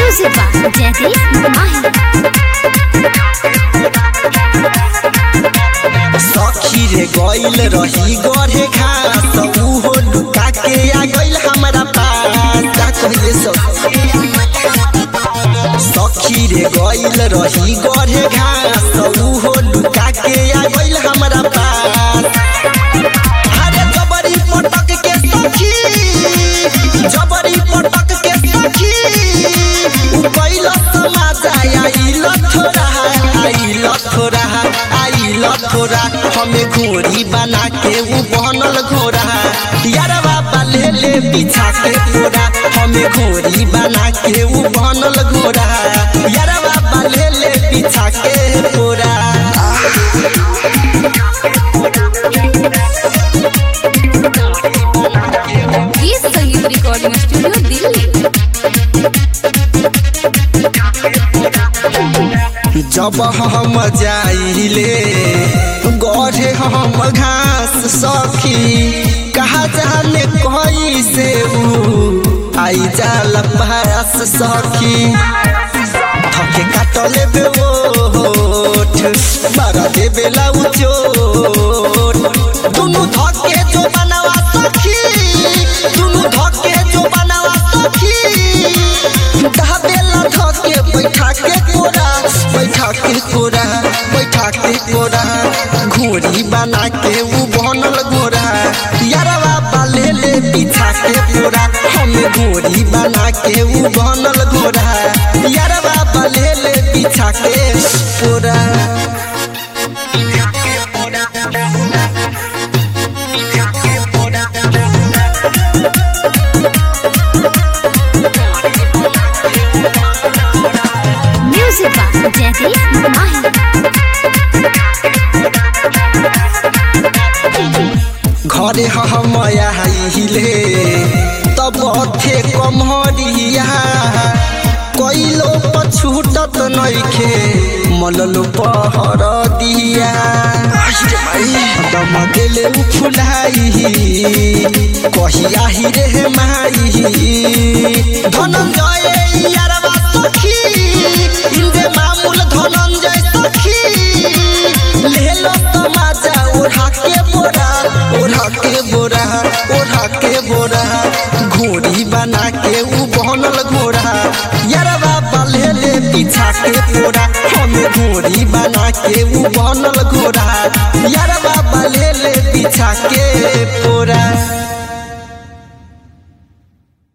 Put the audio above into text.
Music by Jaideep Mahi. सखी रे गइल रही गढ़े घास उहो लुका के आ गइल हमरा पास का कहिए सखी रे गइल रही गढ़े घास उहो लुका के आ गइल हमरा पास अरे जबरी पटक के सखी जबरी पटक के सखी उ पहिला समाज आइल थोड़ा आइल थोड़ा आइल थोड़ा हमें घोड़ी बना के उ बनल घोड़ा यार बाबा ले ले पीछा के घोड़ा हमें घोड़ी बना के उ बनल घोड़ा यार बाबा ले ले पीछा के घोड़ा गीत संगीत रिकॉर्डिंग स्टूडियो दिल्ली जब हम जाइले गढ़े हम घास सखी कहा जाने कहीं से ऊ आई जाल पास सखी थके काटले बे ओठ मारा देबे लाउ चोट दुनु धके जो बनावा सखी दुनु धके जो बनावा सखी दाबेला धके बैठा के कोरा बैठा के कोरा बैठा के कोरा घोड़ी बना के उ बनल घोड़ा यारवा बाले ले पीछा के कोरा हम घोड़ी बना के उ बनल घोड़ा यारवा बाले ले पीछा के कोरा Music by Jaideep Mahi. घरे हम आइले तब थे कमरिया कैलो पछूटत नइखे मललो पहर दिया दम गेले उ फुलाई कहिया ही रे माई धनंजय यारवा सखी इंदे मामूल धनंजय सखी लेलो तमाजा ओढ़ा के बोरा ओढ़ा के बोरा ओढ़ा के बोरा घोड़ी बना के उ बनल घोड़ा यारवा बाले ले पीछा के पोरा हम घोड़ी बना के उ बनल घोड़ा यारवा बाले ले पीछा के पोरा